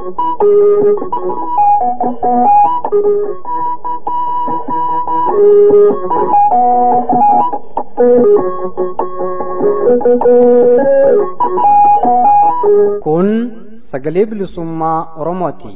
Kun sagalee bilisummaa Oromooti.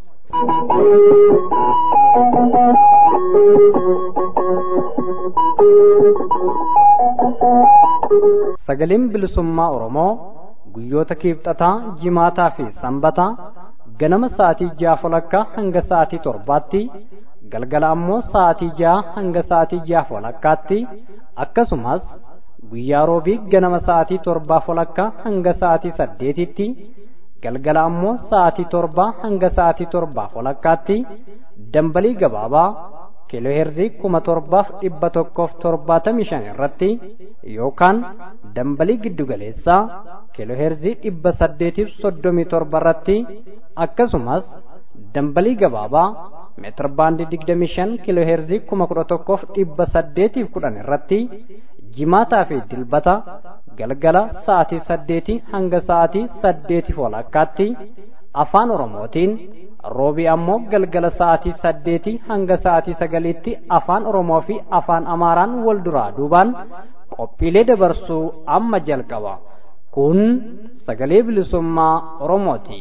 Sagaleen bilisummaa Oromoo guyyoota kiibxataa, jimaataa fi sanbataa ganama sa'aatii ja'a walakkaa hanga sa'aatii torbaatti galgala ammoo sa'aatii ja'a hanga sa'aatii ja'a walakkaatti akkasumas guyyaa roobii ganama sa'aatii torbaa walakkaa hanga sa'aatii saddeetitti galgala ammoo sa'aatii torbaa hanga sa'aatii torbaa walakkaatti dambalii gabaabaa kiilooheerzii kuma torbaaf dhibba tokkoof torbaatamii shan irratti yookaan dambalii giddugaleessaa kiilooheerzii dhibba saddeetiif soddomii torba irratti akkasumas dambalii gabaabaa meetir baandii digdamii shan kiilooheerzii kuma kudha tokkoof dhibba saddeetiif kudhan irratti jimaataa fi dilbata galgala sa'aatii saddeetii hanga sa'aatii saddeetiif walakkaatti afaan oromootiin roobii ammoo galgala sa'aatii saddeetii hanga sa'aatii sagaliitti afaan oromoo fi afaan amaaraan wal duraa duubaan qophiilee dabarsuu amma jalqaba kun sagalee bilisummaa oromooti.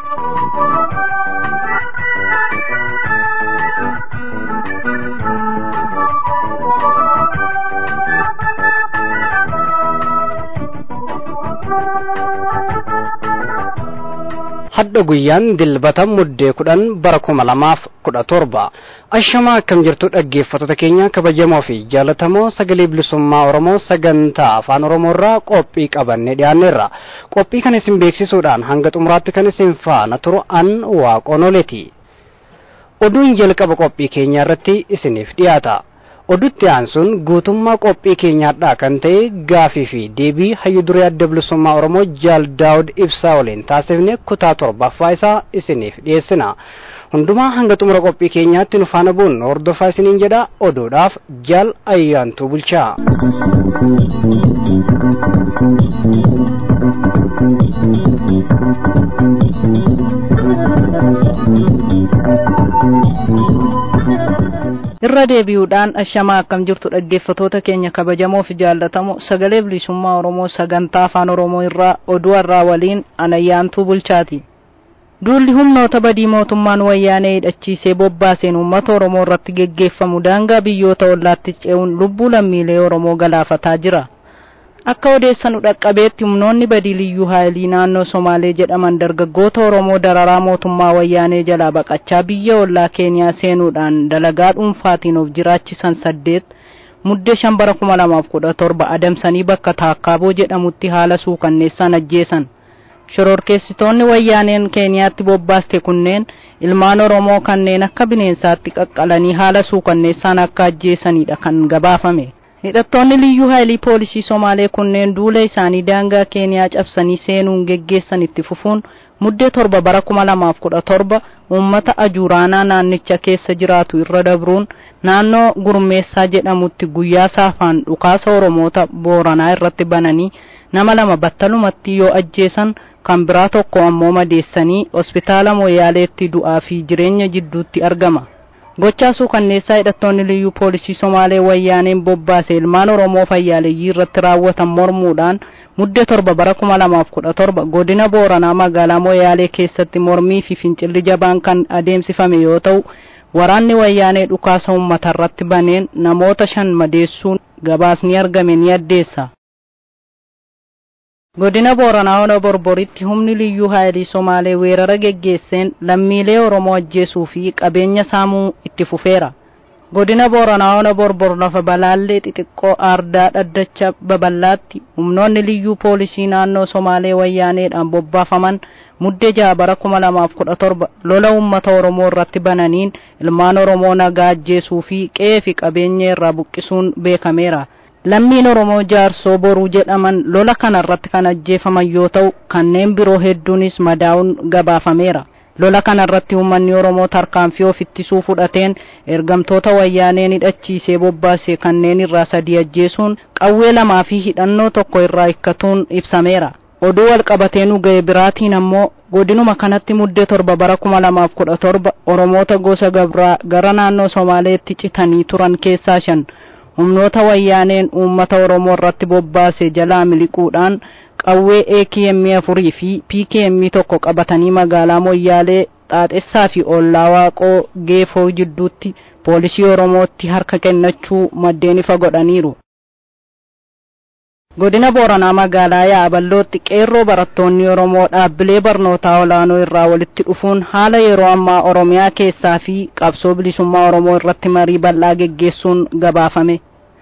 hadda guyyaan dilbata muddee kudhan bara kuma lamaaf kudha torba ashamaa akkam jirtu dhaggeeffattoota keenya kabajamoo fi jaalatamoo sagalee bilisummaa oromoo sagantaa afaan oromoo irraa qophii qabanne dhiyaanneerra qophii kan isin beeksisuudhaan hanga xumuraatti kan isin faana turu an waaqonoleeti oduun jalqaba qophii keenya irratti isiniif dhiyaata odutti aansuun guutummaa qophii keenyaadhaa kan ta'e gaafii fi deebii hayyu duree adda bilisummaa oromoo jaal daawud ibsaa waliin taasifne kutaa torbaffaa isaa isiniif dhiyeessina hundumaa hanga xumura qophii keenyaatti nu faana bu'uun hordofaa isiniin jedha oduudhaaf jaal ayyaantuu bulchaa. irra deebi'uudhaan ashamaa akkam jirtu dhaggeeffatoota keenya kabajamoo fi jaallatamoo sagalee bilisummaa oromoo sagantaa afaan oromoo irraa oduu har'aa waliin anayyaantuu bulchaati duulli humnoota badii mootummaan wayyaanee hidhachiisee bobbaaseen uummata oromoo irratti geggeeffamu daangaa biyyoota ollaatti ce'uun lubbuu lammiilee oromoo galaafataa jira akka odeessanu dhaqqabeetti humnoonni badii liyyuu haayilii naannoo somaalee jedhaman dargaggoota oromoo dararaa mootummaa wayyaanee jalaa baqachaa biyya ollaa keeniyaa seenuudhaan dalagaa dhuunfaatiin of jiraachisan saddeet muddee shan bara kuma lamaaf kudha torba adamsanii bakka taakkaaboo jedhamutti haala suukanneessaan ajjeesan shororkeessitoonni wayyaaneen keeniyaatti bobbaaste kunneen ilmaan oromoo kanneen akka bineensaatti qaqqalanii haala suukanneessaan akka ajjeesanidha kan gabaafame hidhattoonni liyyuu haayilii poolisii somaalee kunneen duula isaanii daangaa keeniyaa cabsanii seenuun geggeessan itti fufuun muddee torba bara kuma lamaaf kudha torba uummata ajuuraanaa naannicha keessa jiraatu irra dabruun naannoo gurmeessaa jedhamutti guyyaa saafaan dhukaasa oromoota booranaa irratti bananii nama lama battalumatti yoo ajjeesan kan biraa tokko ammoo madeessanii hospitaala moyaaleetti du'aa fi jireenya jidduutti argama gochaa suukanneessaa hidhattoonni liyyuu poolisii somaalee wayyaaneen bobbaase ilmaan oromoo fayyaaleyyii irratti raawwatan mormuudhaan muddee torba bara kuma lamaaf kudha torba godina booranaa magaalaa moyaalee keessatti mormii fi fincilli jabaan kan adeemsifame yoo ta'u waraanni wayyaanee dhukaasa uummata irratti baneen namoota shan madeessuun gabaasni argame ni addeessa godina booranaa ona borboritti humni liyyuu haayilii somaalee weerara geggeesseen lammiilee oromoo ajjeesuu fi qabeenya saamuu itti fufeera godina booranaa ona borbor lafa balaallee xixiqqoo aardaa dhaddacha babal'aatti humnoonni liyyuu poolisii naannoo somaalee wayyaaneedhaan bobbaafaman muddee ja'a bara kuma lamaaf kudha torba lola uummata oromoo irratti bananiin ilmaan oromoo nagaa ajjeesuu fi qe'ee fi qabeenya irraa buqqisuun beekameera lammiin oromoo jaarsoo boruu jedhaman lola kana irratti kan ajjeefaman yoo ta'u kanneen biroo hedduunis madaa'uun gabaafameera lola kana irratti uummanni oromoo tarkaanfii of ittisuu fudhateen ergamtoota wayyaaneen hidhachiisee bobbaase kanneen irraa sadii ajjeesuun qawwee lamaa fi hidhannoo tokko irraa hikkatuun ibsameera oduu wal qabatee nu ga'e biraatiin ammoo godinuma kanatti muddee torba bara kuma lamaaf kudha torba oromoota gosa gabraa gara naannoo somaaleetti citanii turan keessaa shan humnoota wayyaaneen uummata oromoo irratti bobbaase jalaa miliquudhaan qawwee AKM afurii fi PKM tokko qabatanii magaalaa Moyyaalee xaaxessaa fi ollaa waaqoo geefoo jidduutti poolisii oromootti harka kennachuu maddeen ifa godhaniiru. godina booranaa magaalaa yaaballootti qeerroo barattoonni oromoo dhaabbilee barnootaa olaanoo irraa walitti dhufuun haala yeroo ammaa oromiyaa keessaa fi qabsoo bilisummaa oromoo irratti marii bal'aa geggeessuun gabaafame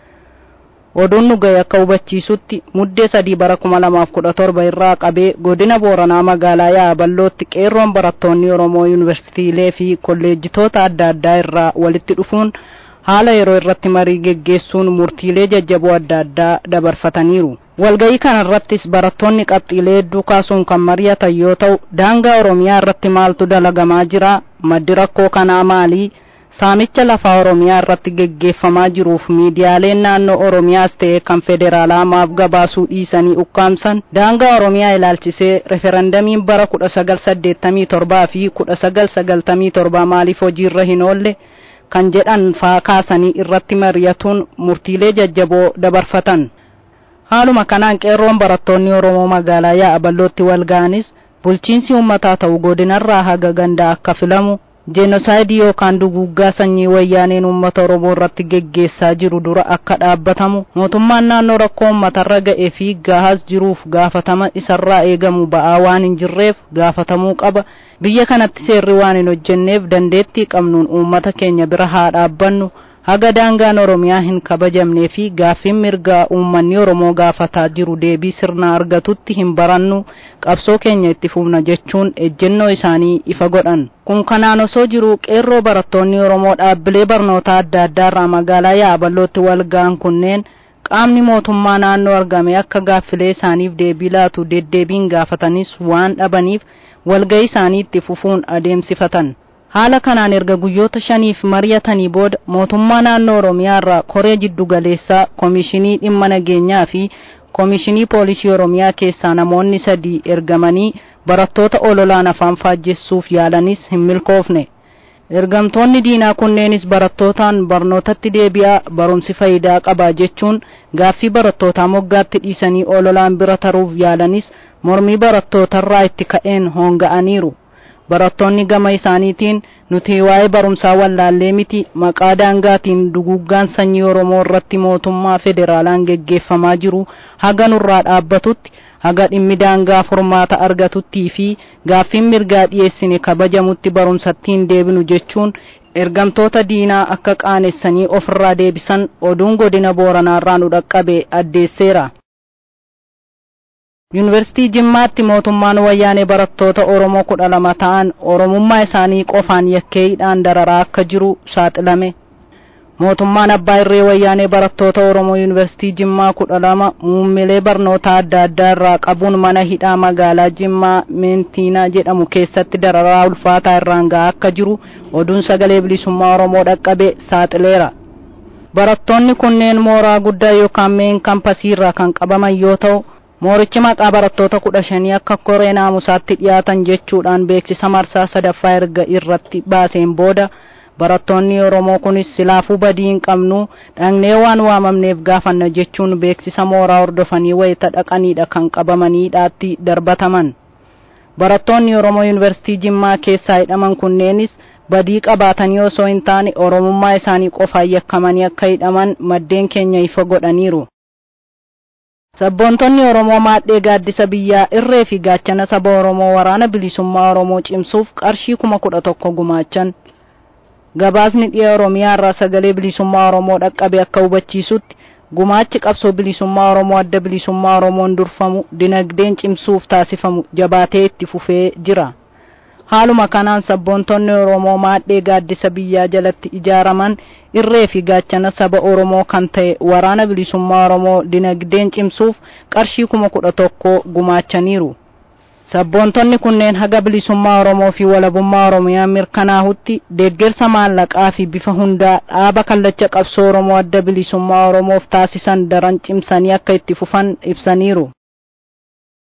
oduun nu ga'e akka hubachiisutti muddee sadii bara kuma lamaaf kudha torba irraa qabee godina booranaa magaalaa yaaballootti qeerroon barattoonni oromoo yuunivarsiitiilee fi kolleejjitoota adda addaa irraa walitti dhufuun haala yeroo irratti marii geggeessuun murtiilee jajjaboo adda addaa dabarfataniiru walga'ii kana irrattis barattoonni qabxiilee hedduu kaasuun kan mari'atan yoo ta'u daangaa oromiyaa irratti maaltu dalagamaa jira maddi rakkoo kanaa maalii saamicha lafaa oromiyaa irratti geggeeffamaa jiruuf miidiyaaleen naannoo oromiyaas ta'e kan federaalaa maaf gabaasuu dhiisanii ukkaamsan daangaa oromiyaa ilaalchisee referendamiin bara kudha sagal saddeettamii torbaa fi kudha sagal sagaltamii torbaa maaliif hojiirra hin oolle kan jedhan faa kaasanii irratti mari'atuun murtiilee jajjaboo dabarfatan haaluma kanaan qeerroon barattoonni oromoo magaalaa yaaballootti wal ga'anis bulchiinsi uummataa ta'u godinarraa haga gandaa akka filamu jenosaayidii yookaan duguuggaa sanyii wayyaaneen uummata oromoo irratti geggeessaa jiru dura akka dhaabbatamu mootummaan naannoo rakkoo uummatarra ga'ee fi gahaas jiruuf gaafatama isarraa eegamu ba'aa waan hin jirreef gaafatamuu qaba biyya kanatti seerri waan hin hojjenneef dandeettii qabnuun uummata keenya bira haa dhaabbannu haga daangaan oromiyaa hin kabajamnee fi gaaffiin mirgaa uummanni oromoo gaafataa jiru deebii sirnaa argatutti hin barannu qabsoo keenya itti fufna jechuun ejjennoo isaanii ifa godhan kun kanaan osoo jiru qeerroo barattoonni oromoo dhaabbilee barnootaa adda addaarraa magaalaa yaaballootti wal ga'an kunneen qaamni mootummaa naannoo argame akka gaaffilee isaaniif deebii laatu deddeebiin gaafatanis waan dhabaniif walga'ii isaanii itti fufuun adeemsifatan haala kanaan erga guyyoota shaniif mari'atanii booda mootummaa naannoo oromiyaa irraa koree jiddu galeessaa koomishinii dhimma nageenyaa fi koomishinii poolisii oromiyaa keessaa namoonni sadii ergamanii barattoota ololaan afaan faajjessuuf yaalanis hin milkoofne ergamtoonni diinaa kunneenis barattootaan barnootatti deebi'aa barumsi faayidaa qabaa jechuun gaaffii barattootaa moggaatti dhiisanii ololaan bira taruuf yaalanis mormii barattootarraa itti ka'een hoonga'aniiru barattoonni gama isaaniitiin nuti waa'ee barumsaa wallaallee miti maqaa daangaatiin duguuggaan sanyii oromoo irratti mootummaa federaalaan geggeeffamaa jiru haga nurraa dhaabbatutti haga dhimmi daangaa furmaata argatuttii fi gaaffiin mirgaa dhiyeessine kabajamutti barumsattiin deebinu jechuun ergamtoota diinaa akka qaanessanii ofirraa deebisan oduun godina booranaarraa nu dhaqqabe addeesseera. yuunivarsiitii jimmaatti mootummaan wayyaanee barattoota oromoo kudha lama ta'an oromummaa isaanii qofaan yakkeeyyiidhaan dararaa akka jiru saaxilame mootummaan abbaa irree wayyaanee barattoota oromoo yuunivarsiitii jimmaa kudha lama muummilee barnoota adda addaa irraa qabuun mana hidhaa magaalaa jimmaa meentiinaa jedhamu keessatti dararaa ulfaataa irraan ga'aa akka jiru oduun sagalee bilisummaa oromoo dhaqqabe saaxileera barattoonni kunneen mooraa guddaa yookaan meen kampasii irraa kan qabaman yoo ta'u moorichi maqaa barattoota kudha shanii akka koree naamusaatti dhiyaatan jechuudhaan beeksisa marsaa sadaffaa erga irratti baaseen booda barattoonni oromoo kunis silaafuu badii hin qabnu dhaqnee waan waamamneef gaafanna jechuun beeksisa mooraa hordofanii wayita dhaqaniidha kan qabamaniidhaatti darbataman barattoonni oromoo yuunivarsiitii jimmaa keessaa hidhaman kunneenis badii qabaatanii osoo hin taane oromummaa isaanii qofaan yakkamanii akka hidhaman maddeen keenya ifa godhaniiru sabboontonni oromoo maadhee gaaddisa biyyaa irree fi gaachana saba oromoo waraana bilisummaa oromoo cimsuuf qarshii kuma kudha tokko gumaachan gabaasni dhiya oromiyaa irraa sagalee bilisummaa oromoo dhaqqabe akka hubachiisutti gumaachi qabsoo bilisummaa oromoo adda bilisummaa oromoon durfamu dinagdeen cimsuuf taasifamu jabaatee itti fufee jira haaluma kanaan sabboontonni oromoo maadhee gaaddisa biyyaa jalatti ijaaraman irree fi gaachana saba oromoo kan ta'e waraana bilisummaa oromoo dinagdeen cimsuuf qarshii kuma kudha tokko gumaachaniiru sabboontonni kunneen haga bilisummaa oromoo fi walabummaa oromiyaa mirkanaahutti deeggarsa maallaqaa fi bifa hundaa dhaaba kallacha qabsoo oromoo adda bilisummaa oromoof taasisan daran cimsanii akka itti fufan ibsaniiru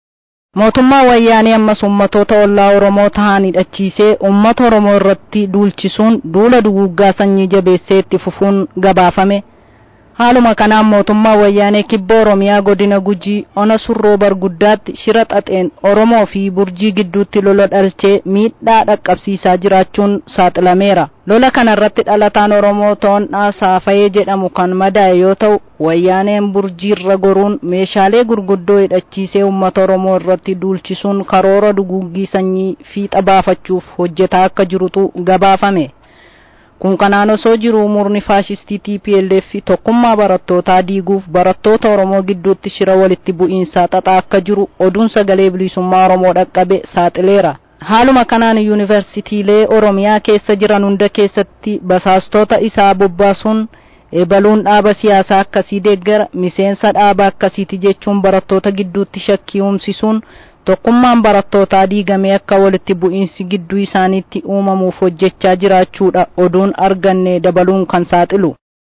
mootummaa wayyaanee ammas ummatoota ollaa oromoo ta'an hidhachiisee ummata oromoo irratti duulchisuun duula duguuggaa sanyii jabeessee itti fufuun gabaafame haaluma kanaan mootummaa wayyaanee kibba oromiyaa godina gujii ona surroo barguddaatti shira xaxeen oromoo fi burjii gidduutti lola dhalchee miidhaa dhaqqabsiisaa jiraachuun saaxilameera lola kana irratti dhalataan oromoo to'annaa saafayee jedhamu kan madaa'e yoo ta'u wayyaaneen burjiirra goruun meeshaalee gurguddoo hidhachiisee uummata oromoo irratti duulchisuun karoora duguuggii sanyii fiixa baafachuuf hojjetaa akka jirutu gabaafame kun kanaan osoo jiruu murni faashistii TPLF tokkummaa barattootaa diiguuf barattoota Oromoo gidduutti shira walitti bu'iinsaa xaxaa akka jiru oduun sagalee bilisummaa Oromoo dhaqqabe saaxileera. Haaluma kanaan yuunivarsiitiilee Oromiyaa keessa jiran hunda keessatti basaastota isaa bobbaasuun ebaluun dhaaba siyaasaa akkasii deeggara miseensa dhaaba akkasiiti jechuun barattoota gidduutti shakkii uumsisuun tokkummaan barattootaa diigamee akka walitti bu'iinsi gidduu isaaniitti uumamuuf hojjechaa jiraachuudha oduun arganne dabaluun kan saaxilu.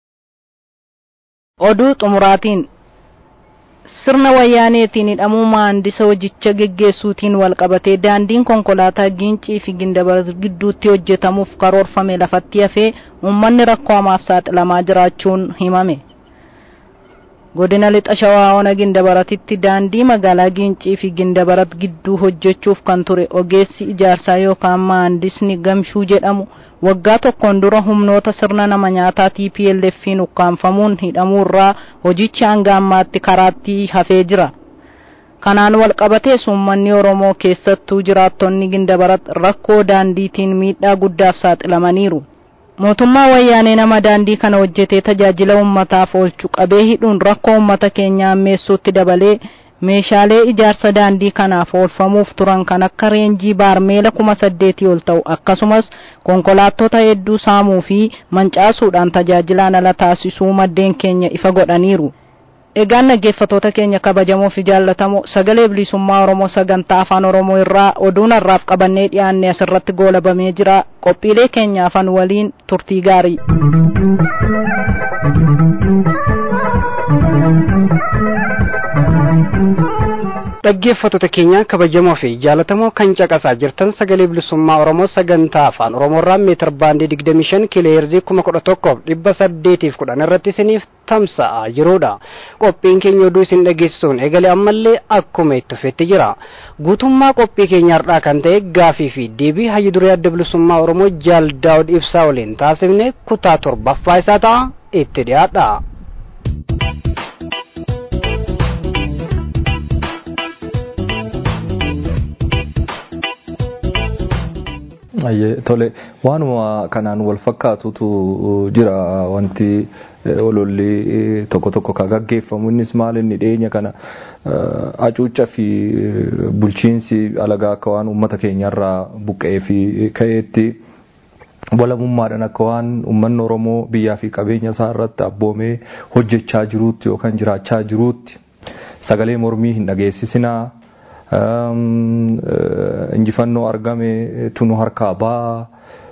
Oduu xumuraatiin sirna wayyaaneetiin hidhamuu maandisa hojicha geggeessuutiin walqabatee daandiin konkolaataa giincii fi gindabar gidduutti hojjetamuuf karoorfame lafatti hafee uummanni rakkoo hamaaf saaxilamaa jiraachuun himame. godina lixa shawaa ona gindabaratitti daandii magaalaa giincii fi gindabarat gidduu hojjechuuf kan ture ogeessi ijaarsaa yookaan maandisni gamshuu jedhamu waggaa tokkoon dura humnoota sirna nama nyaataa TPLF'n ukkaanfamuun hidhamuurraa hojichi hanga ammaatti karaatti hafee jira. kanaan walqabatees uummanni oromoo keessattuu jiraattonni gindabarat rakkoo daandiitiin miidhaa guddaaf saaxilamaniiru. mootummaa wayyaanee nama daandii kana hojjetee tajaajila ummataaf oolchu qabee hidhuun rakkoo ummata keenyaa ammeessuutti dabalee meeshaalee ijaarsa daandii kanaaf oolfamuuf turan kan akka reenjii baarmeela kuma saddeetii ol ta'u akkasumas konkolaattota hedduu saamuu fi mancaasuudhaan tajaajilaan ala taasisuu maddeen keenya ifa godhaniiru. Egaan dhaggeeffatoota keenya kabajamoo fi jaallatamoo sagalee bilisummaa Oromoo sagantaa afaan Oromoo irraa oduun har'aaf qabannee dhiyaanne asirratti goolabamee jira qophiilee keenya afaan waliin turtii gaarii. dhaggeeffattoota keenya kabajamoo fi jaalatamoo kan caqasaa jirtan sagalee bilisummaa oromoo sagantaa afaan oromoorraa meetir baandii digdamii shan kiloheerzii kuma kudha tokkoof dhibba saddeetiif kudhan irratti isiniif tamsa'aa jirudha qophiin keenya oduu isin dhageessisuun egalee ammallee akkuma itti fufetti jira guutummaa qophii keenya har'aa kan ta'e gaafii fi deebii hayyu duree adda bilisummaa oromoo jaal daawud ibsaa waliin taasifne kutaa torbaffaa isaa ta'a itti dhiyaadha. tole waanuma kanaan wal fakkaatutu jira wanti ololli tokko tokko ka gaggeeffamu innis maal inni dhiyeenya kana acuucca fi bulchiinsi alagaa akka waan uummata keenyarraa buqqa'ee fi ka'eetti walamummaadhaan akka waan uummanni Oromoo biyyaa fi qabeenya isaa irratti abboomee hojjechaa jiruutti yookaan jiraachaa jiruutti sagalee mormii hin dhageessisinaa. injifannoo argame tunu harkaa baa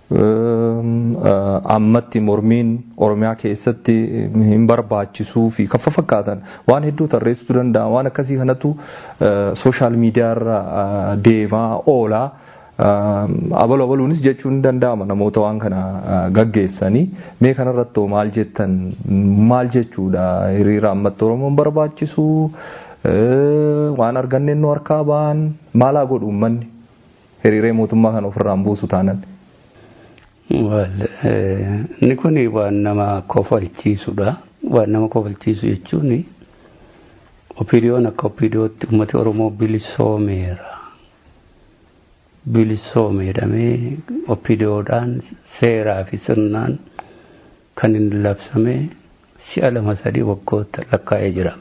ammatti mormiin oromiyaa keessatti hin barbaachisuu fi kan fakkaatan waan hedduu tarreessuu danda'a waan akkasii kanatu sooshaal miidiyaarra deemaa oola. abalu abaluunis jechuun ni danda'ama namoota waan kana gaggeessanii mee kanarratti maal jettan maal jechuudha hiriira ammatti oromoon barbaachisu waan arganne nu harkaa ba'an maalaa godhu uummanni hiriiree mootummaa kana ofirraan buusu taanan. Inni kun waan nama kofalchiisudha. Waan nama kofalchiisu jechuun opiniyoon akka opiniyootti uummati Oromoo bilisoomeera. Bilisoomeedhamee opiniyoodhaan seeraa fi sirnaan kan hin labsame si'a lama sadii waggoota lakkaa'ee jira.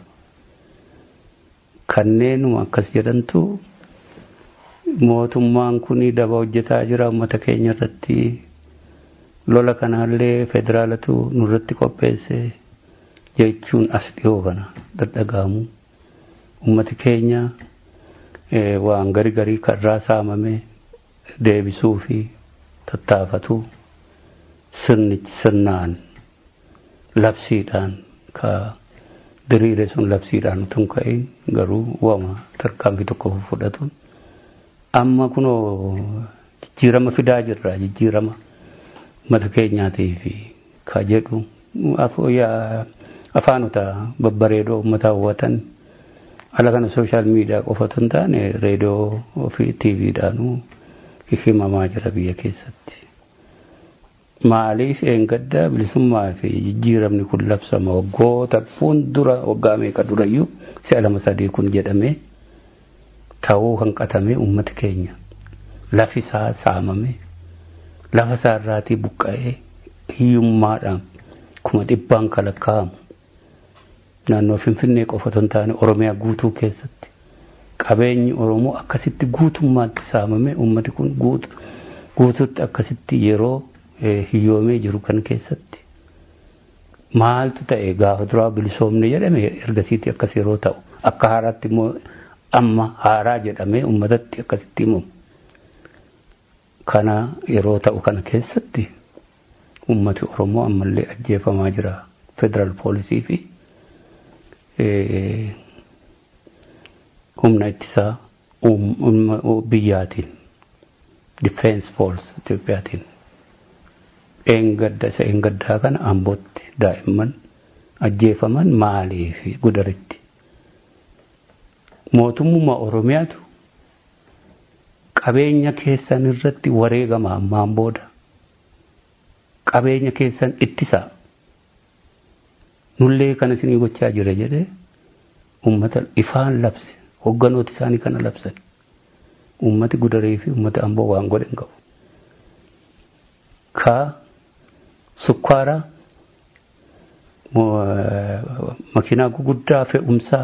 kanneenuma akkas jedhantu mootummaan kun daba hojjetaa jira uummata keenya irratti lola kanaallee federaalatu nurratti qopheesse jechuun as dhiyoo kana dadhagaamu uummati keenya waan gari garii karraa saamame deebisuu fi tattaafatu sirnichi sirnaan labsiidhaan ka diriire sun labsiidhaan utuu hin ka'in garuu waama tarkaanfii tokko fudhatuun amma kunoo jijjiirama fidaa jirra jijjiirama mata keenyaatii fi ka jedhu afaanota babbareedoo uummata hawwatan ala kana sooshaal miidiyaa qofatu hin taane reediyoo fi tiiviidhaanuu himamaa jira biyya keessatti. Maaliif eengadda bilisummaa fi jijjiiramni kun labsama waggoota fuuldura waggaa meeqa durayyuu si'a lama sadii kun jedhamee ta'uu hanqatamee uummati keenya lafi isaa saamame lafa isaa irraatii buqqa'ee hiyyummaadhaan kuma dhibbaan kalakkaa'amu naannoo Finfinnee qofatu hin taane Oromiyaa guutuu keessatti qabeenyi Oromoo akkasitti guutummaatti saamame uummati kun guutuutti akkasitti yeroo hiyyoomee jiru kan keessatti maaltu ta'e gaafa duraa bilisoomne jedhame ergasiitti akkas yeroo ta'u akka haaraatti immoo amma haaraa jedhamee uummatatti akkasitti himamu. Kana yeroo ta'u kana keessatti uummati Oromoo ammallee ajjeefamaa jira federaal poolisii fi humna ittisaa biyyaatiin difeensi foors Itoophiyaatiin eengadda isa eengaddaa kana ambootti daa'imman ajjeefaman maalii fi gudaritti mootummaa Oromiyaatu qabeenya keessan irratti wareegama ammaan booda qabeenya keessan ittisaa nullee kana isinii gochaa jira jedhee ummata ifaan labse hogganooti isaanii kana labsan ummati gudaree fi ummati amboo waan godhen qabu ka sukkaara makiinaa guguddaa fe'umsaa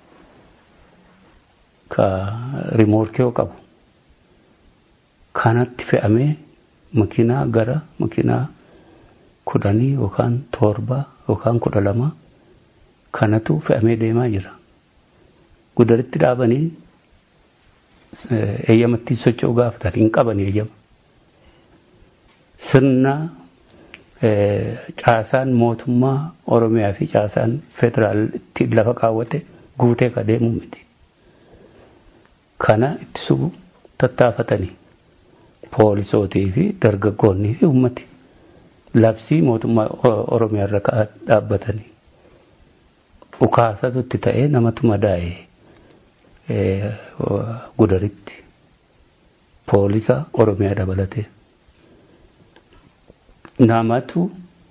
ka rimoorkee qabu kanatti fe'amee makiinaa gara makiinaa kudhanii yookaan torbaa yookaan kudha lama kanatu fe'amee deemaa jira. Gudaritti dhaabanii eeyyamatti socho'uu gaafatan hin qaban eeyyama. Sirna caasaan mootummaa Oromiyaa fi caasaan federaalitti lafa kaawwate guutee ka deemu miti. Kana ittisuu tattaafatanii poolisootii fi dargaggoonnii fi uummati. labsii mootummaa Oromiyaa irra dhaabbatanii dhukaasatutti ta'ee namatu madaa'e gudaritti poolisa Oromiyaa dabalatee namatu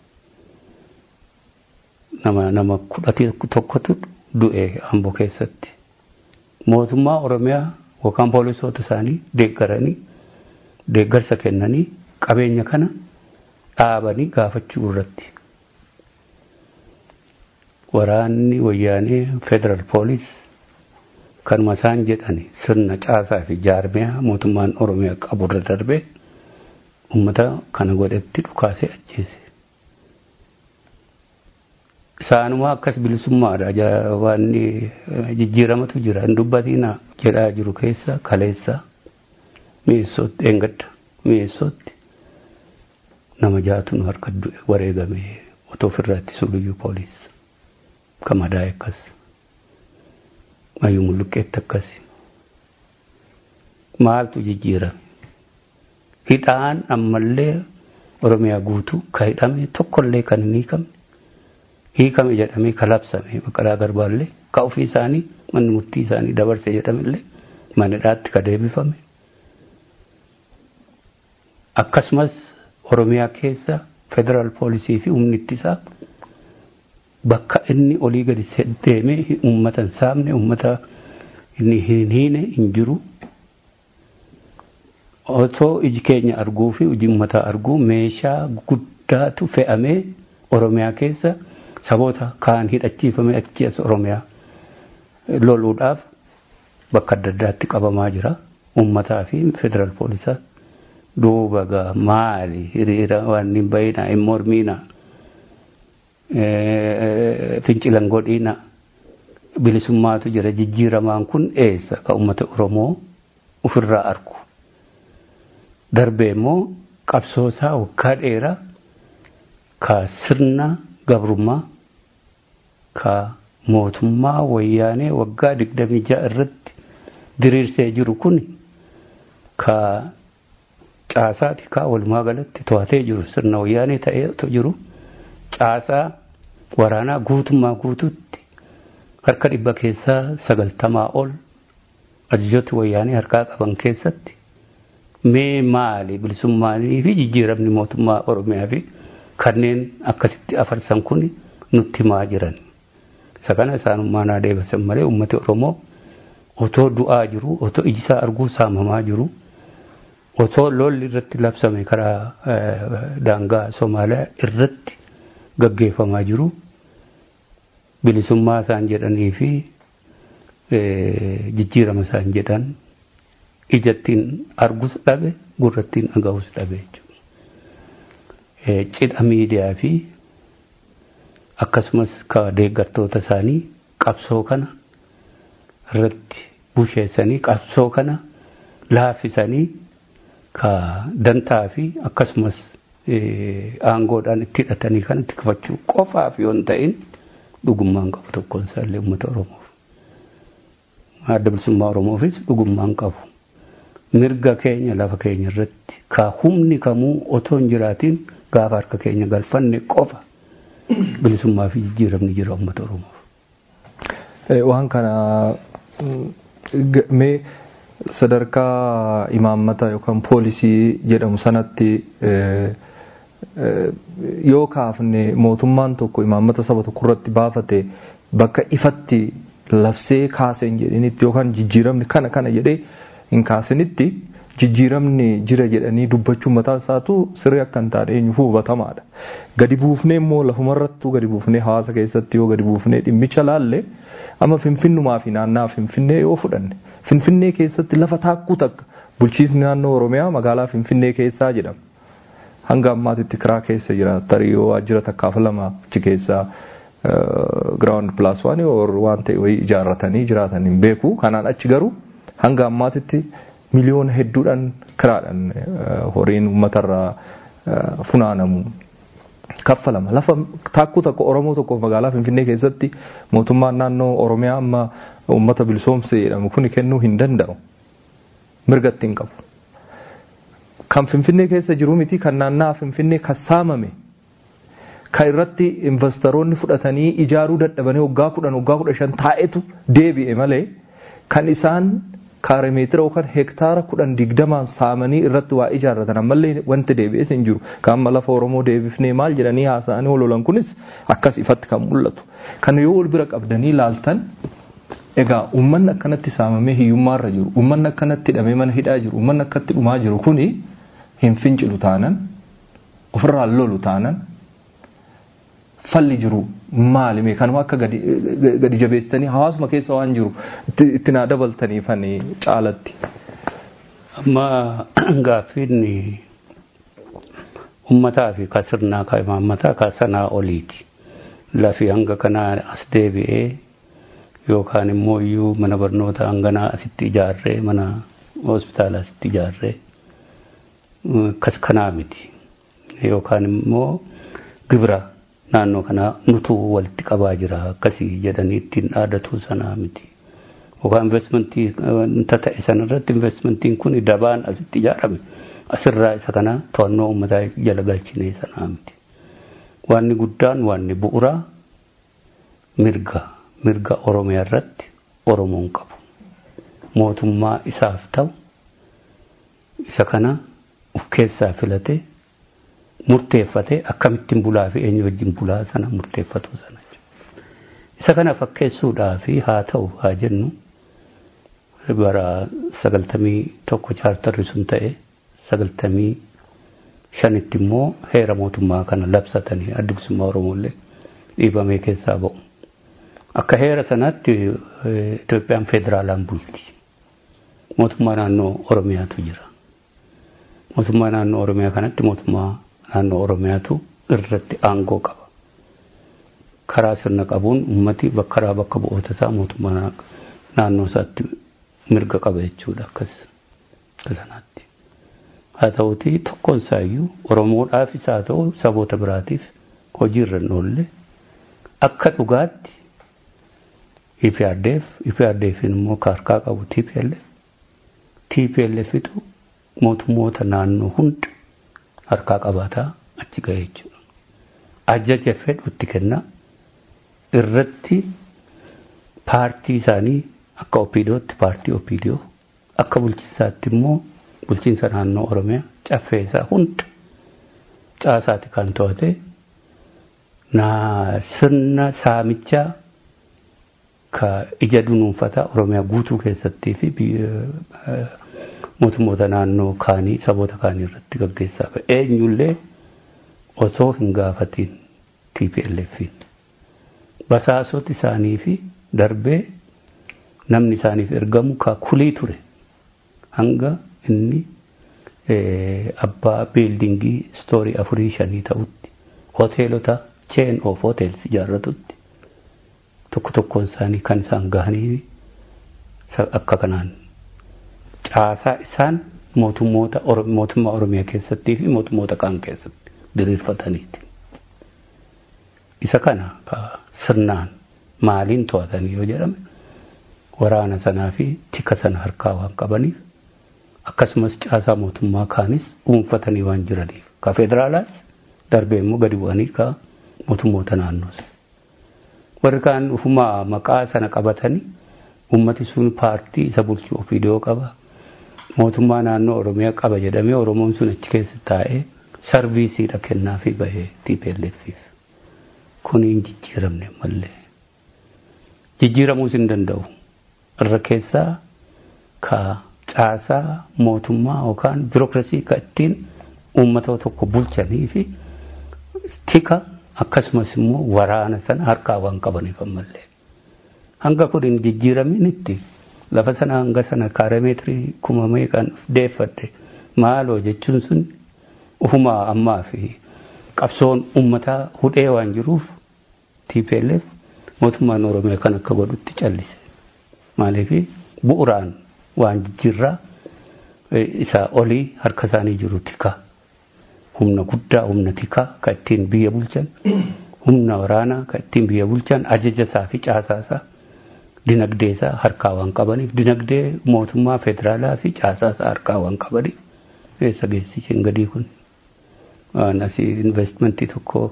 nama nama kudhati tokkotu du'e amboo keessatti mootummaa Oromiyaa yookaan poolisoota isaanii deeggaranii deeggarsa kennanii qabeenya kana dhaabanii gaafachuu irratti waraanni wayyaanee federal poolis kanuma isaan jedhani sirna caasaa fi jaarmiyaa mootummaan oromiyaa qaburra darbee ummata kana godhetti dhukaasee ajjeese. Isaanuma akkas bilisummaadha waan jijjiiramatu jira hin dubbatiina jedhaa jiru keessa kaleessa mi'eessootti eengadda mi'eessootti nama jaatu nu harka wareegame otoo ofirraa ittisuu biyyuu poolis kan madaa'e akkas mayyuu mulluqqeetti akkas maaltu jijjiirame hidhaan ammallee oromiyaa guutuu ka hidhame tokkollee kan hin hiikamne hiikame jedhamee ka labsame baqqalaa garbaallee ka ofii isaanii manni murtii isaanii dabarse jedhamellee manadhaatti ka deebifame akkasumas Oromiyaa keessa federaal poolisii fi humni ittisaa bakka inni olii gadi deemee uummata hin saamne uummata inni hin hiine hin jiru. Otoo iji keenya arguu fi iji uummataa arguu meeshaa guddaatu fe'amee Oromiyaa keessa saboota kaan hidhachiifame achi as Oromiyaa loluudhaaf bakka adda addaatti qabamaa jira. Uummataa fi federaal poolisaa. duuba gaa maali hiriira waan hin bayina hin mormiina fincilan godhiina bilisummaatu jira jijjiiramaan kun eessa ka ummata oromoo ofirraa argu darbee immoo qabsoosaa waggaa dheeraa ka sirna gabrummaa ka mootummaa wayyaanee waggaa digdamii ja'a irratti diriirsee jiru kun ka caasaati ka walumaa galatti to'atee jiru sirna wayyaanee ta'ee jiru caasaa waraanaa guutummaa guututti harka dhibba keessaa sagaltamaa ol ajajoota wayyaanee harkaa qaban keessatti mee maali bilisummaanii fi jijjiiramni mootummaa oromiyaa fi kanneen akkasitti afarsan kun nutti himaa jiran. Isa kana isaanummaa naa deebisan malee uummati Oromoo otoo du'aa jiru otoo ijisaa arguu saamamaa jiru otoo lolli irratti labsame karaa daangaa Somaaliyaa irratti gaggeeffamaa jiru bilisummaa isaan jedhanii fi jijjiirama isaan jedhan ijattiin argus dhabe gurrattiin dhaga'us dhabe jechuudha. Cidha miidiyaa fi akkasumas ka deeggartoota isaanii qabsoo kana irratti busheessanii qabsoo kana laaffisanii ka dantaa fi akkasumas aangoodhaan itti hidhatanii kan itti kufachuu qofaaf yoo hin ta'in dhugummaan qabu tokkoon isaallee uummata Oromoof. Adda bilisummaa Oromoofis dhugummaan qabu. Mirga keenya lafa keenya irratti ka humni kamuu otoo hin jiraatiin gaafa harka keenya galfanne qofa bilisummaa fi jijjiiramni jira uummata Oromoof. Waan kana mee sadarkaa imaammata yookaan poolisii jedhamu sanatti yoo kaafne mootummaan tokko imaammata saba tokko irratti baafate bakka ifatti labsee kaaseen jedhanitti yookaan jijjiiramni kana kana jedhee hin kaasinitti jijjiiramni jira jedhanii dubbachuun mataa isaatu sirrii akka hin taane eenyuufuu hubatamaadha. Gadi buufnee immoo lafumarrattuu gadi buufnee hawaasa keessatti yoo gadi buufnee dhimmicha laalle amma finfinnumaa fi naannaa finfinnee yoo fudhanne finfinnee keessatti lafa taakkuu takka bulchiisni naannoo Oromiyaa magaalaa finfinnee keessaa jedhama. Hanga ammaatitti kiraa keessa jira tarii yoo waajjira takkaaf lama achi keessaa giraawundi pilaas waan waan ta'e wayii ijaarratanii jiraatan hin beeku kanaan achi garuu hanga ammaatitti miliyoona hedduudhaan kiraadhaan horiin uummatarraa funaanamu kaffalama. Lafa taakkuu tokko Oromoo tokkoof magaalaa Finfinnee keessatti mootummaan naannoo Oromiyaa amma uummata bilisoomse jedhamu kun kennuu hin danda'u. Mirga ittiin qabu. Kan Finfinnee keessa jiru miti kan naannaa Finfinnee kan saamame. Kan irratti investoroonni fudhatanii ijaaruu dadhabanii waggaa kudhan waggaa kudha shan taa'etu deebi'e malee kan isaan kaare meetira yookaan hektaara kudhan digdamaan saamanii irratti waa ijaarratan ammallee wanti deebi'es hin jiru. Kan amma lafa Oromoo deebifnee maal jedhanii haasa'anii ololan kunis akkas ifatti kan mul'atu. Kan yoo wal bira qabdanii laaltan egaa uummanni akkanatti saamamee hiyyummaarra jiru, uummanni akkanatti hidhamee mana hidhaa jiru, uummanni akkatti dhumaa jiru kuni hin fincilu taanan, ofirraa lolu taanan, falli jiru maalime kanuma akka gadi jabeessitanii hawaasuma keessa waan jiru itti naa dabaltaniifanii caalatti. Amma gaaffiin uummataa fi ka sirnaa ka imaammataa ka sanaa oliiti. Lafi hanga kanaa as deebi'ee yookaan immoo iyyuu mana barnootaa hanganaa asitti ijaarree mana hospitaala asitti ijaarree kas kanaa miti. Yookaan immoo gibira naannoo kanaa nutu walitti qabaa jira akkasii jedhanii ittiin dhaadatu sanaa miti. Yookaan investmentii ta'e sanarratti investmentiin kun dabaan asitti ijaarame asirraa isa kana to'annoo uummataa jala galchinee sanaa miti. Waanni guddaan waanni bu'uuraa mirga mirga Oromiyaa irratti Oromoon qabu. Mootummaa isaaf ta'u isa kana of keessaa filatee murteeffatee akkamittiin bulaa fi eenyu wajjin bulaa sana murteeffatu sana isa kana fakkeessuudhaa fi haa ta'u haa jennu bara sagaltamii tokko chaartarri sun ta'e sagaltamii shanitti immoo heera mootummaa kana labsatanii adda bilisummaa Oromoollee dhiibamee keessaa ba'u. Akka heera sanaatti Itoophiyaan federaalaan bulti. Mootummaa naannoo Oromiyaatu jira. Mootummaa naannoo Oromiyaa kanatti mootummaa naannoo Oromiyaatu irratti aangoo qaba. Karaa sirna qabuun ummati bakka bakka bu'oota isaa mootummaa naannoo isaatti mirga qaba jechuudha akkas sanaatti. Haa ta'uti tokkoon isaayyuu Oromoodhaafis haa ta'u saboota biraatiif hojii irra hin oolle akka dhugaatti IPRDF IPRDF immoo ka harkaa qabu TPLF TPLFitu mootummoota naannoo hunda harkaa qabaataa achi ga'e jechuudha. Ajaja fedhu itti kenna irratti paartii isaanii akka OPDOtti paartii OPDO akka bulchiinsaatti immoo bulchiinsa naannoo Oromiyaa caffeessaa hunda caasaati kan to'ate naa sirna saamichaa ka ija dunuunfataa Oromiyaa guutuu keessattii fi mootummoota naannoo kaanii saboota kaanii irratti gaggeessaa ture. Eenyullee osoo hin gaafatiin TPLFin. Basaasoti isaanii fi darbee namni isaaniif ergamu ka kulii ture. Hanga inni abbaa biildingii istoorii afurii shanii ta'utti hoteelota chain of hotels ijaarratutti tokko tokkoon isaanii kan isaan gahanii akka kanaan caasaa isaan mootummoota mootummaa Oromiyaa keessattii fi mootummoota kaan keessatti diriirfataniiti. Isa kana ka sirnaan maaliin to'atanii yoo jedhame waraana sanaa fi tika sana harkaa waan qabaniif akkasumas caasaa mootummaa kaanis dhuunfatanii waan jiraniif ka federaalaas darbee immoo gadi bu'anii ka mootummoota naannoos. Warri kaan ufumaa maqaa sana qabatanii ummati sun paartii isa bulchu OPDO qaba. Mootummaa naannoo Oromiyaa qaba jedhamee Oromoon sun achi keessa taa'ee sarviisiidha kennaa fi bahee TPLFiif. Kun hin jijjiiramne mallee. Jijjiiramuus hin danda'u. Irra keessaa ka caasaa mootummaa yookaan biirokirasii ka ittiin uummata tokko bulchanii fi tika akkasumas immoo waraana sana harkaa waan qabaniif ammallee. Hanga kun hin jijjiiraminitti lafa sana hanga sana kaarameetirii kuma meeqaan deeffadde maaloo jechuun sun ufumaa ammaa fi qabsoon uummataa hudhee waan jiruuf TPLF mootummaan Oromiyaa kan akka godhutti callise. Maaliif bu'uraan waan jijjiirraa isaa olii harka isaanii jiru tika. Humna guddaa humna tikaa ka ittiin biyya bulchan humna waraanaa ka ittiin biyya bulchan ajaja isaa fi caasaa isaa dinagdee isaa harkaa waan qabaniif dinagdee mootummaa federaalaa fi caasaa isaa harkaa waan qabaniif eessa geessiseen gadii kun waan asii investmentii tokko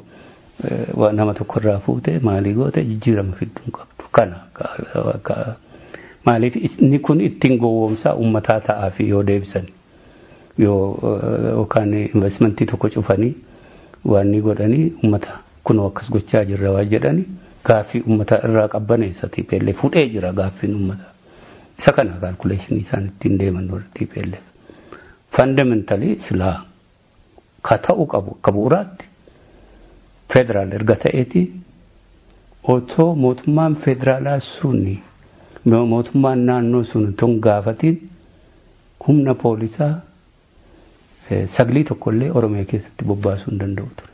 nama tokko irraa fuute maalii goote jijjiirama fidduu qabdu kana maaliif inni kun ittiin gowwoomsaa uummataa ta'aa fi yoo deebisan yoo yookaan investmentii tokko cufanii waan ni godhanii uummata kunoo akkas gochaa jirra waan jedhanii gaaffii uummata irraa qabbaneessa TPLF fudhee jira gaaffiin uummata. Isa kana kaalkuleeshinii isaan ittiin deeman warra TPLF. Fundamentally silaa ka ta'u qabu akka bu'uuraatti federaal erga ta'eeti otoo mootummaan federaalaa suni mootummaan naannoo sun ton gaafatiin humna poolisaa saglii tokkollee Oromiyaa keessatti bobbaasuu hin danda'u ture.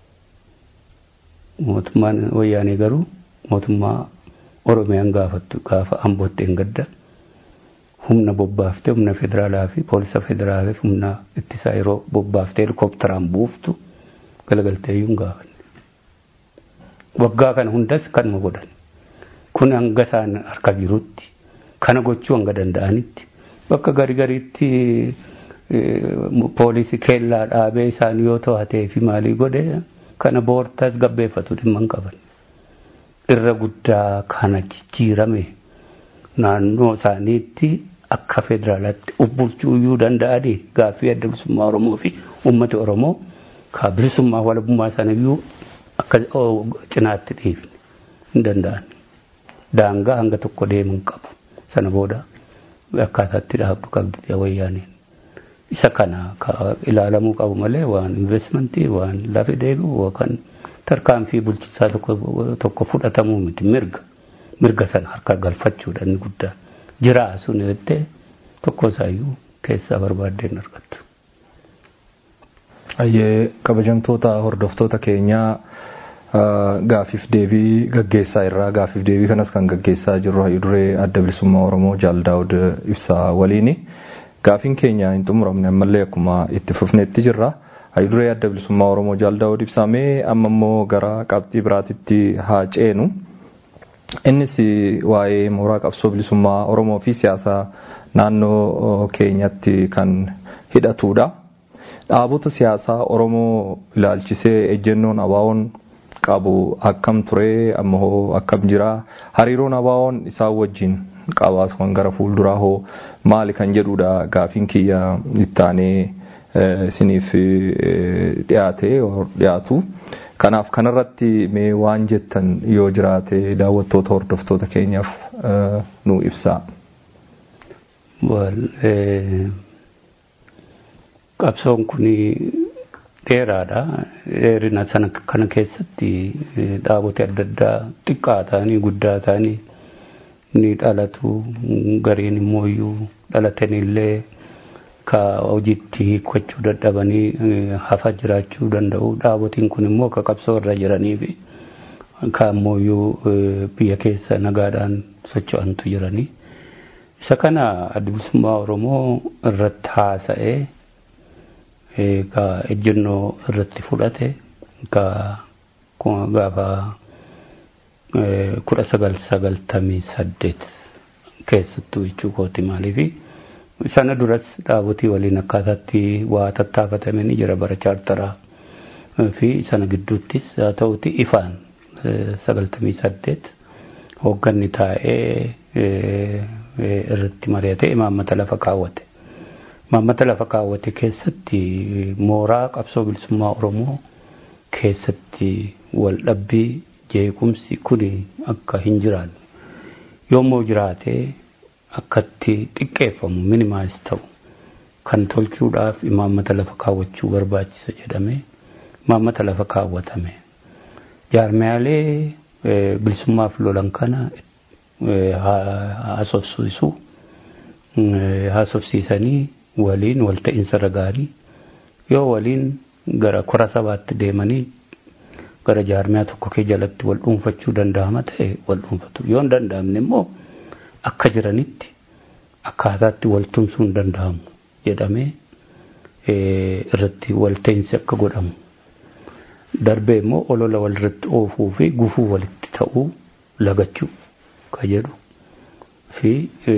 mootummaan wayyaanee garuu mootummaa Oromiyaan gaafattu gaafa ambootti hin gadda humna bobbaaftee humna federaalaa fi poolisa federaalaa fi humna ittisaa yeroo bobbaaftee helikopteraan buuftu galagaltee iyyuu hin gaafanne. Waggaa kana hundas kanuma godhan. Kun hanga isaan harka jirutti kana gochuu hanga danda'anitti bakka gari gariitti poolisii keellaa dhaabee isaan yoo to'atee fi maalii godhe kana boortaas gabbeeffatu dhimma hin qaban. Irra guddaa kana jijjiirame naannoo isaaniitti akka federaalaatti ubbulchuu iyyuu danda'anii gaaffii adda bilisummaa Oromoo fi uummata Oromoo ka bilisummaa walabummaa sana iyyuu akka cinaatti dhiifne hin danda'an. Daangaa hanga tokko deeman qabu. Sana booda akkaataatti dhaabdu qabdi wayyaaneen. isa kana ka ilaalamuu qabu malee waan investmentii waan lafa deebi'u yookaan tarkaanfii bulchiinsaa tokko tokko fudhatamuu miti mirga mirga sana harka galfachuudha inni guddaa jiraa sun jettee tokko isaayyuu keessaa barbaaddeen argattu. Ayyee kabajamtoota hordoftoota keenyaa gaafiif deebii gaggeessaa irraa gaafiif deebii kanas kan gaggeessaa jirru hayyuu duree adda bilisummaa Oromoo Jaal Daawud Ibsaa waliini. Gaafiin keenya hin xumuramne ammallee akkuma itti fufneetti jirra. Hayyuu duree adda bilisummaa Oromoo Jaal Daawud Ibsaa mee amma immoo gara qabxii biraatitti haa ceenu. Innis waa'ee mooraa qabsoo bilisummaa Oromoo fi siyaasa naannoo keenyatti kan hidhatudha. Dhaabota siyaasaa Oromoo ilaalchisee ejjennoon abaawoon qabu akkam ture ammoo akkam jira hariiroon abaawoon isaan wajjin qabaatu kan gara fuulduraa hoo maali kan jedhudha gaafiin kiyya ittaanee isiniif dhiyaate dhiyaatu. Kanaaf kanarratti mee waan jettan yoo jiraate daawwattoota hordoftoota keenyaaf nu ibsaa. Qabsoon kun dheeraadha. Dheerina sana kana keessatti dhaabota adda addaa xiqqaa ta'anii guddaa ta'anii ni dhalatu. Gariin immoo iyyuu dhalatanillee ka hojiitti hiikkachuu dadhabanii hafa jiraachuu danda'u. Dhaabotiin kun immoo ka qabsoo irra jiranii fi ka ammoo iyyuu biyya keessa nagaadhaan socho'antu jiranii. Isa kana adda bilisummaa Oromoo irratti haasa'ee ka ejjennoo irratti fudhate ka gaafa kudha sagal sagaltamii saddeet keessattuu jechuu kooti maaliifi sana duras dhaabotii waliin akkaataatti waa tattaafatame ni jira bara chaartaraa fi sana gidduuttis haa ta'uti ifaan sagaltamii saddeet hoogganni taa'ee irratti mari'atee imaammata lafa kaawwate. Imaammata lafa kaawwate keessatti mooraa qabsoo bilisummaa Oromoo keessatti wal dhabbii jeequmsi kuni akka hin jiraanne yommuu jiraate akkatti xiqqeeffamu minimaayis ta'u kan tolchuudhaaf imaammata lafa kaawwachuu barbaachisa jedhame imaammata lafa kaawwatame. Jaarmiyaalee bilisummaaf lolan kana haasofsiisu haasofsiisanii waliin walta'iinsa gaarii yoo waliin gara kora sabaatti deemanii gara jaarmiyaa tokko kee jalatti wal dhuunfachuu danda'ama ta'e wal dhuunfatu yoo hin danda'amne immoo akka jiranitti akkaataatti wal tumsuun danda'amu jedhamee irratti walta'iinsi akka godhamu darbee immoo olola walirratti oofuu fi gufuu walitti ta'uu lagachuu ka jedhu fi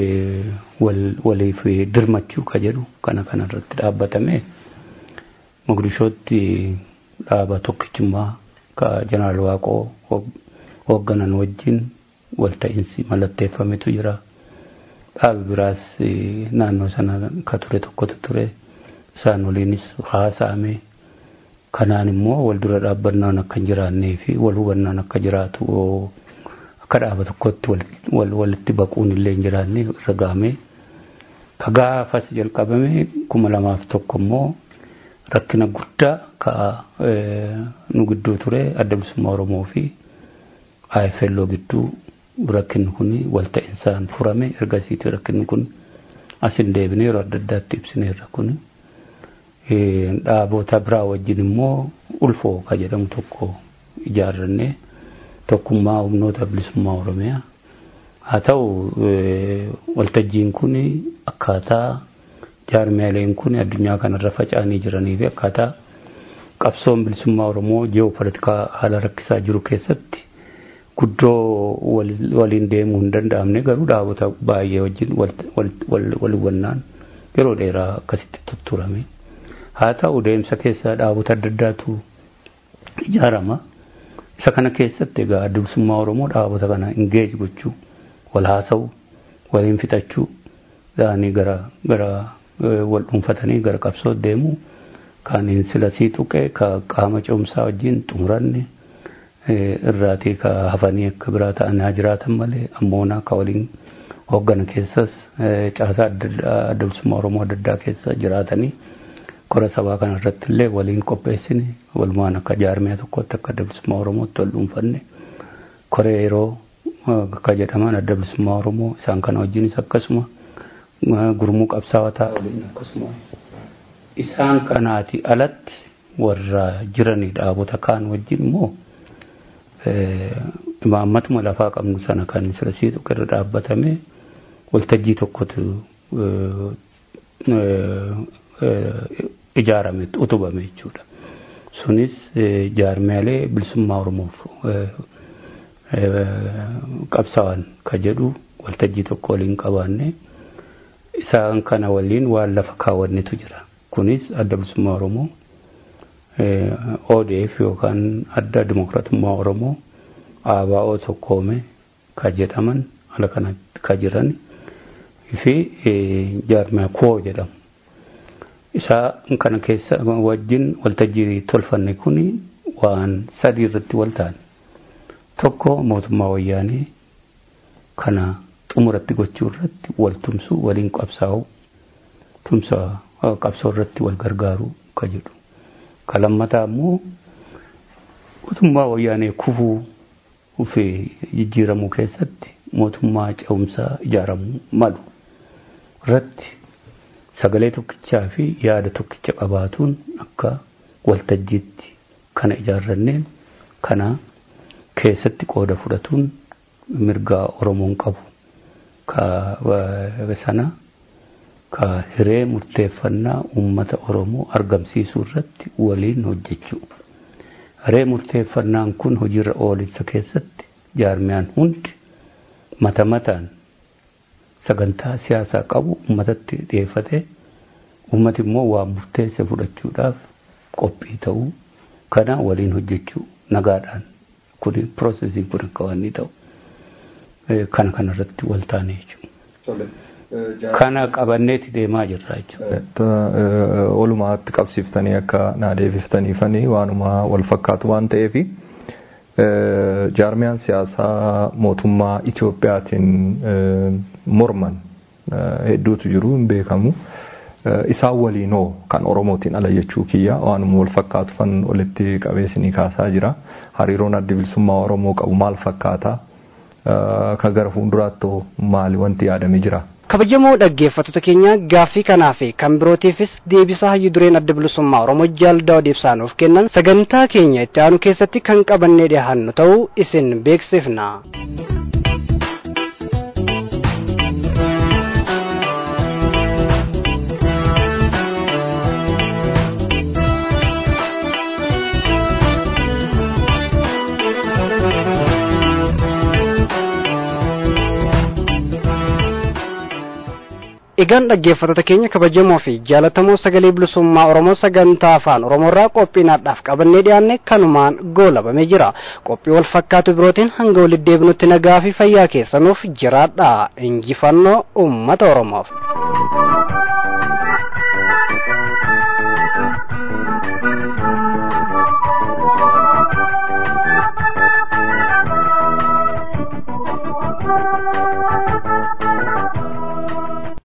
waliif dirmachuu ka jedhu kana kanarratti dhaabbatame Mogadishootti dhaaba tokkichummaa ka jeneraal Waaqoo hoogganan wajjin walta'iinsi mallatteeffametu jira. Dhaabi biraas naannoo sana ka ture tokkotu ture isaan waliinis haasa'ame kanaan immoo wal dura dhaabbannaan akka hin jiraannee fi wal hubannaan akka jiraatu akka dhaaba tokkotti walitti baquun illee hin jiraanne irra gahamee ka gaafas jalqabame kuma lamaaf tokko immoo rakkina guddaa ka nu gidduu ture adda bilisummaa Oromoo fi IFLO gidduu rakkinni kun walta'insaan furame ergasiiti rakkinni kun asin deebinee yeroo adda addaatti ibsineerra kun dhaabota biraa wajjin immoo ulfoo ka jedhamu tokko ijaarrannee tokkummaa humnoota bilisummaa Oromiyaa haa ta'u waltajjiin kun akkaataa jaarmiyaaleen kun addunyaa kanarra faca'anii jiranii fi akkaataa qabsoon bilisummaa Oromoo ji'oopolitikaa haala rakkisaa jiru keessatti guddoo waliin deemuu hin danda'amne garuu dhaabota baay'ee wajjin wal hubannaan yeroo dheeraa akkasitti tutturame. Haa ta'u deemsa keessa dhaabota adda addaatu ijaarama. Isa kana keessatti egaa adda bilisummaa Oromoo dhaabota kana ingeej gochuu, wal haasa'u, waliin fixachuu, dhaanii gara gara wal dhuunfatanii gara qabsoo deemu kan silasii tuqe ka qaama ce'umsaa wajjin xumuranne irraatii ka hafanii akka biraa ta'an haa jiraatan malee ammoonaa ka waliin hooggana keessas caasaa adda bilisummaa Oromoo adda addaa keessa jiraatanii kora sabaa kana irratti illee waliin qopheessine walumaan akka jaarmiyaa tokkotti akka adda bilisummaa Oromootti wal dhuunfanne koree yeroo akka jedhaman adda bilisummaa Oromoo isaan kana wajjinis akkasuma gurmuu qabsaa'aa ta'a waliin akkasuma isaan kanaati alatti warra jiranii dhaabota kaan wajjin immoo imaammatuma lafaa qabnu sana kan silasii tokko irra dhaabbatame waltajjii tokkotu ijaarame utubame jechuudha. Sunis jaarmiyaalee bilisummaa Oromoof qabsaa'an ka jedhu waltajjii tokko waliin qabaanne isaan kana waliin waan lafa kaawwannetu jira. Kunis adda bilisummaa Oromoo ODF yookaan adda dimokiraatummaa Oromoo ABO tokkoome ka jedhaman ala kanatti ka jiran fi jaarmaa koo jedhamu. Isaa kana keessa wajjin waltajjii tolfanne kuni waan sadii irratti wal ta'an. Tokko mootummaa wayyaanee kana xumuratti gochuu irratti wal tumsu waliin qabsaa'u tumsa qabsoo irratti wal gargaaru ka jedhu. Ka lammataa immoo mootummaa wayyaanee kufuu fi jijjiiramuu keessatti mootummaa ce'umsaa ijaaramuu malu irratti sagalee tokkichaa fi yaada tokkicha qabaatuun akka waltajjiitti kana ijaarranneen kana keessatti qooda fudhatuun mirgaa Oromoon qabu ka sana ka hiree murteeffannaa uummata Oromoo argamsiisuu irratti waliin hojjechuu. Hiree murteeffannaan kun hojiirra oolissa keessatti jaarmiyaan hundi mata mataan sagantaa siyaasaa qabu uummatatti dhiyeeffate uummati immoo waan murteesse fudhachuudhaaf qophii ta'uu kana waliin hojjechuu nagaadhaan kun piroosesiin kun akka waan inni ta'u kana kanarratti wal taane jechuudha. Kana qabanneeti deemaa jirra jechuudha. Walumaatti qabsiiftanii akka naa deebiftaniifanii waanuma wal fakkaatu waan ta'eefi jaarmiyaan siyaasaa mootummaa Itoophiyaatiin morman hedduutu jiru hin beekamu. Isaan waliinoo kan Oromootiin ala jechuu kiyya waanuma wal fakkaatu fan walitti qabeessinii kaasaa jira. Hariiroon adda bilisummaa Oromoo qabu maal fakkaata? Ka gara fuulduraatti maali wanti yaadamee jira? kabajamoo dhaggeeffattoota keenya gaaffii kanaa fi kan birootiifis deebisaa hayyu dureen adda bilisummaa oromoo jaaldaa odeessaa nuuf kennan sagantaa keenya itti aanu keessatti kan qabannee dhiyaannu ta'uu isin beeksifna. egaan dhaggeeffattoota keenya kabajamoo fi jaalatamoo sagalee bilisummaa oromoo sagantaa afaan oromoorraa qophiinaadhaaf qabannee dhiyaanne kanumaan goolabamee jira qophii wal fakkaatu birootiin hanga walitti deebinutti nagaa fi fayyaa keessanuuf jiraadha injifannoo ummata oromoof.